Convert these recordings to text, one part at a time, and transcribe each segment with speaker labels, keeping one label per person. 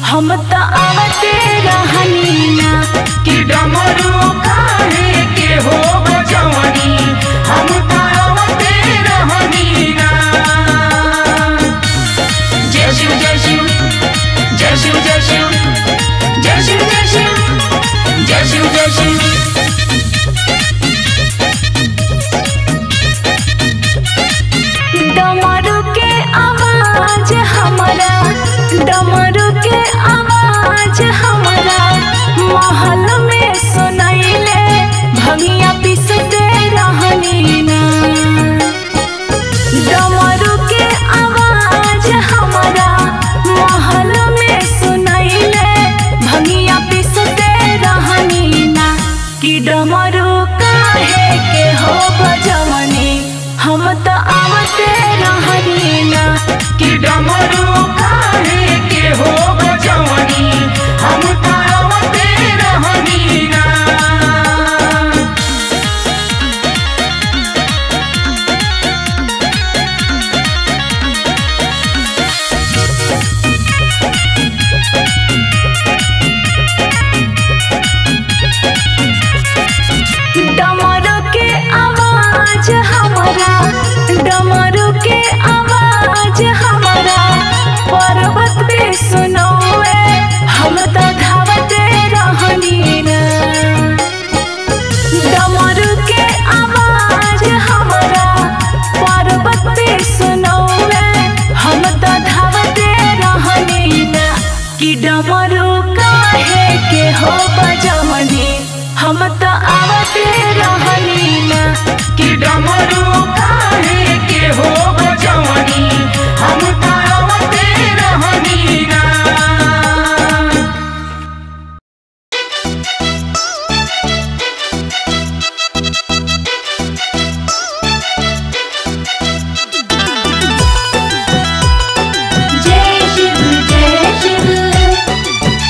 Speaker 1: हम त आवते रहनी ना
Speaker 2: कि डमरू काहे के हो बजवनी हम तारवते रहनी ना जय शिव जय शिव जय शिव जय शिव जय शिव जय शिव जय शिव जय शिव
Speaker 1: डमरू के आवाज हमारा डमरू के आवाज हमारा महल में सुनैले भंगिया पिसते रहनी ना डमरू के आवाज हमारा महल में सुनैले भंगिया पिसते रहनी ना कि डमरू काहे के हो बजवनी हम त आवते रहनी ना
Speaker 2: कि डमरू काहे के हो बजवनी हम तारवते रहनी ना
Speaker 1: डमरू के आवाज हमारा डमरू के आवाज हमारा पर्वत पे सुनौए हम त धावते रहनी ना डमरू के आवाज हमारा पर्वत पे सुनौए हम त धावते रहनी ना कि डमरू काहे के हो बजवनी हम त आवते रहनी ना
Speaker 2: कि डमरू काहे के हो बजवनी हम तारवते रहनी ना
Speaker 1: जय शिव जय शिव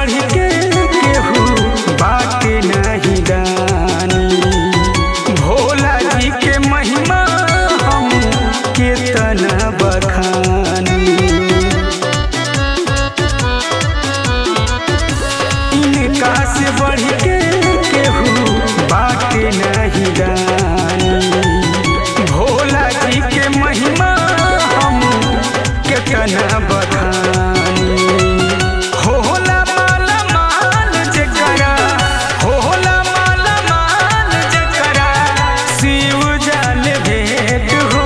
Speaker 3: बढ़ के केहू बाटे नहीं दानी भोला जी के महिमा हम केतना बखानी इनका से बढ़ के केहू बाटे नहीं दानी भोला जी के महिमा हम केतना बखानी होला माला माल जकरा होला माला माल जकरा शिव जान भेंट हो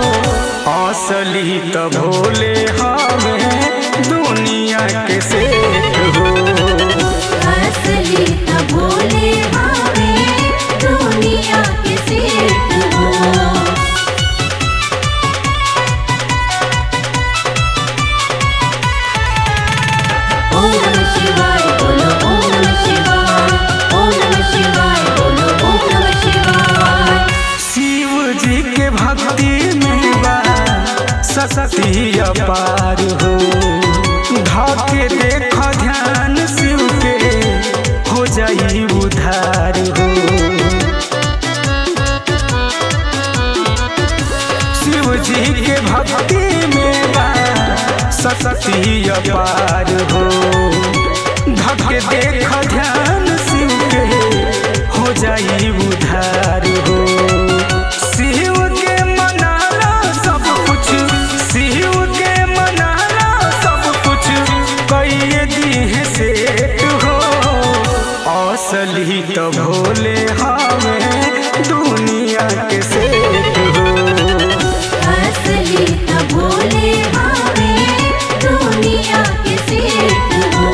Speaker 3: असली त भोले हमें दुनिया के सेठ हो
Speaker 4: असली त भोले हमें दुनिया के सेठ हो ओम नमः शिवाय बोलो ओम नमः शिवाय ओम नमः शिवाय बोलो ओम नमः शिवाय
Speaker 3: शिव जी के भक्ति में बा शक्ति अपार हो धके देख ध्यान शिव के हो जाई उधार हो शिव जी के भक्ति में बा शक्ति अपार हो धके देख ध्यान शिव के हो जाई उधार हो शिव के मनाला सब कुछ शिव के मनाला सब कुछ कई दी है सेठ हो असली तो भोले हमें दुनिया के सेठ हो
Speaker 4: असली त भोले हमें दुनिया के सेठ हो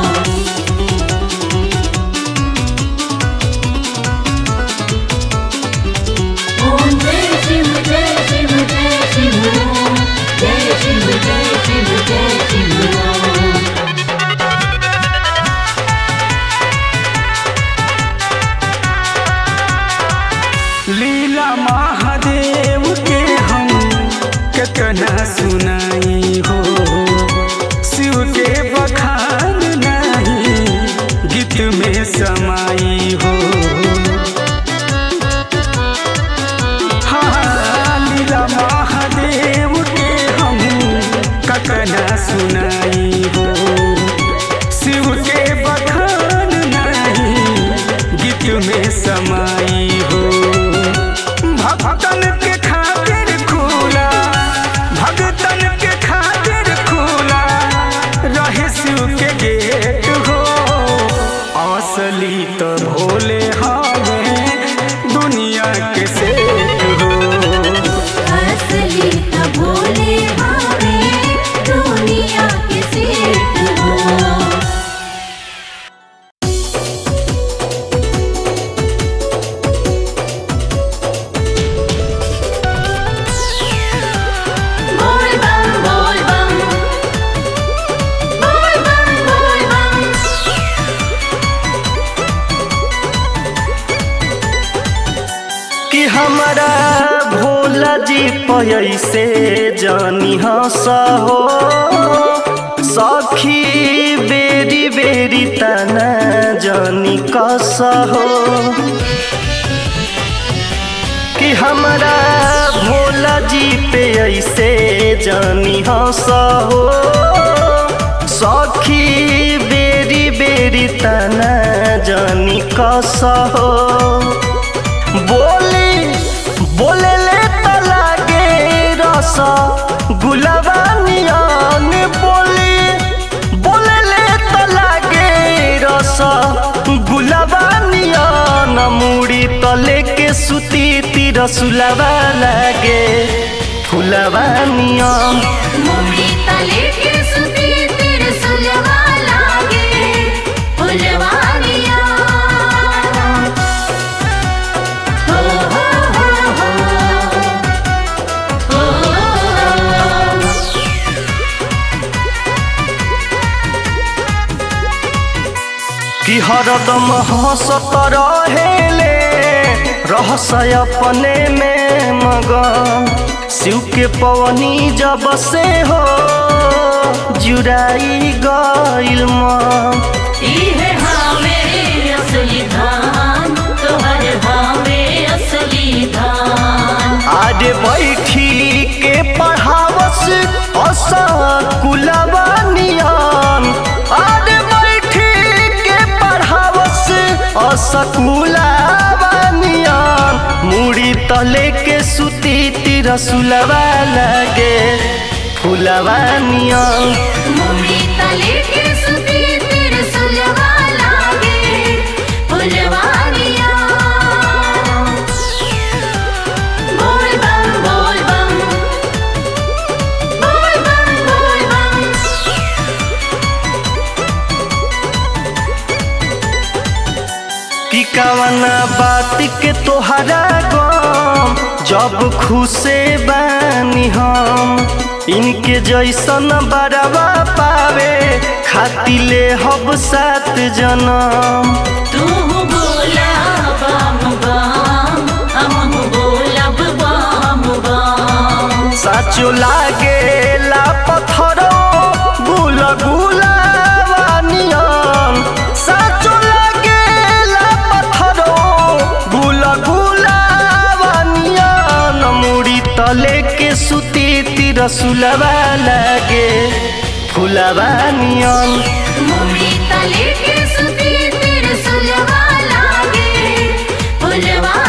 Speaker 4: ओम जय शिव जय शिव जय शिव ओम जय शिव जय शिव जय शिव ओम
Speaker 3: लीला महादेव के हम कितना सुनाई हो शिव के बखान नहीं गीत में समाई हो हाँ, लीला महादेव के हम कितना सुनाई हो शिव के बखान नहीं गीत में समाई हो भक्तन के खातिर खुला भक्तन के खातिर खुला रहे शिव के गेट हो असली तो भोले हमें दुनिया के सेठ हो
Speaker 4: असली त भोले हमें दुनिया के सेठ हो बोल बम बोल बम बोल बम बोल बम
Speaker 5: कि हमारा भोला जी पैसे जानी हंस हो सखी बेरी बेरी तना जानी कस हो कि हमारा भोला जी पे ऐसे जानी हंस हो सखी बेरी बेरी तना जानी कस हो बोली बोले ले तो लागे रस गुलाबा नियन बोली बोले ले तो लागे रस गुलाबा नियन मुड़ी तो लेके सुती तिर सुलाबा लागे फुलाबा नियन
Speaker 4: मुड़ी तले के सुती तेरे सुलवा लागे फुलवानिया हो हो हो हो हो
Speaker 5: कि हरदम हंसत रहेले रहस्य अपने में मगन शिव के पवनी जब से हो जुड़ाई गइल मन
Speaker 4: इहे हावे असली धान तोहर हावे असली धान
Speaker 5: आरे बैठी के पढ़ावस असकुलवा नियन आरे बैठी के पढ़ावस असकुलवा नियन मुड़ी तले के सुती तिरसुलवा लगे फुलवा नियन
Speaker 4: मुड़ी तले के सुती तेरे सुलवा लागे फुलवानिया बोल बम बोल बम बोल बम बोल बम
Speaker 5: कि कवना बात के तोहरा गम जब खुशे बानी हम इनके जैसन बरवा पावे खाती ले हब सात जनम
Speaker 4: तू बोला बम बम हम बोलब बम बम
Speaker 5: साचो लागे ला पत्थरो गुल गुलावानियन साचो लागे ला पत्थरो गुल गुलावानियन मुड़ी तले के सुती तिरसुलवा लागे फुलवानियन
Speaker 4: मुड़ी तले के सुती तेरे सुलवा लागे फुलवा